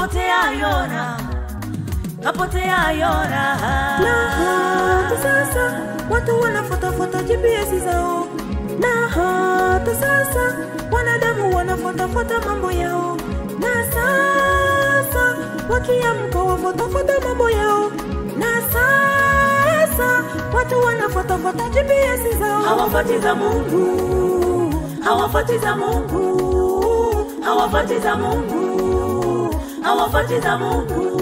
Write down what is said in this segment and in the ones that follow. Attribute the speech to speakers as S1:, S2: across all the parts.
S1: kapotea yona kapotea yona
S2: na hata sasa watu wanafuatafuata GPS zao, na hata sasa wanadamu wanafuatafuata mambo yao, na sasa wakiamka wafuatafuata mambo yao, na sasa watu wanafuatafuata GPS zao.
S1: hawafati za Mungu hawafati za Mungu hawafati za Mungu hawafati za Mungu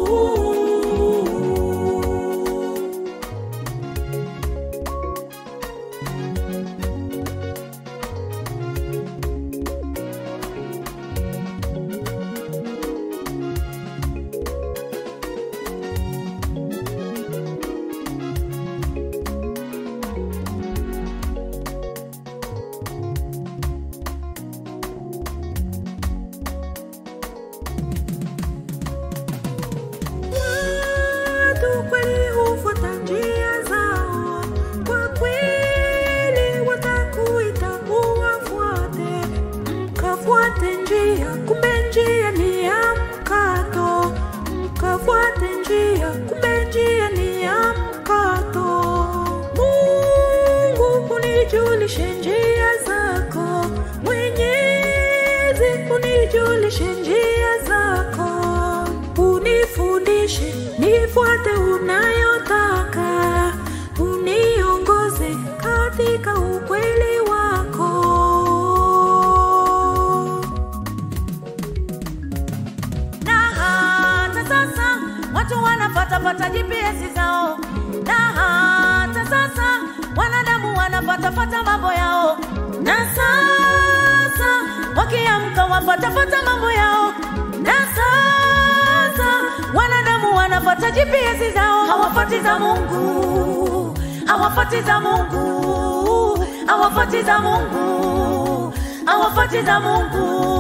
S2: Watu kweli hufuata njia zao, kwa kweli watakuita uwafuate, mkafuate njia, kumbe njia ni ya mkato, mkafuate njia, kumbe njia ni ya mkato. Mungu unijulishe njia zako, Mwenyezi unijulishe njia zako, unifundishe nifuate unayotaka, uniongoze katika ukweli wako.
S1: na hata sasa watu wanafatafata GPS zao, na hata sasa wanadamu wanafatafata mambo yao, na sasa wakiamka wafatafata mambo yao, na sasa wanadamu wanafata GPS zao, hawafati za Mungu, hawafati za Mungu, hawafati za Mungu, hawafati za Mungu.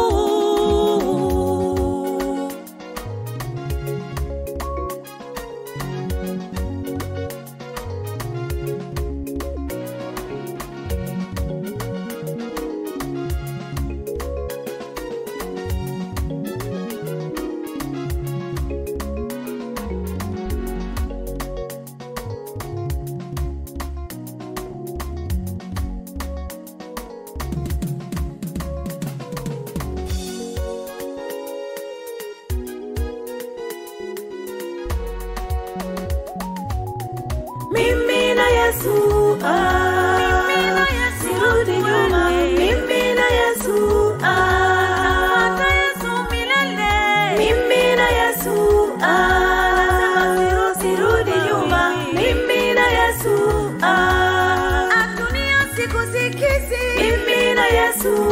S2: Mimi na Yesu, ah,
S1: Mimi na Yesu,
S2: sirudi nyuma. Mimi na Yesu, ah,
S1: Hata Yesu milele.
S2: mimi na Yesu, ah, sirudi nyuma. Mimi na Yesu, ah,
S1: Dunia sikusikizi.
S2: mimi na Yesu,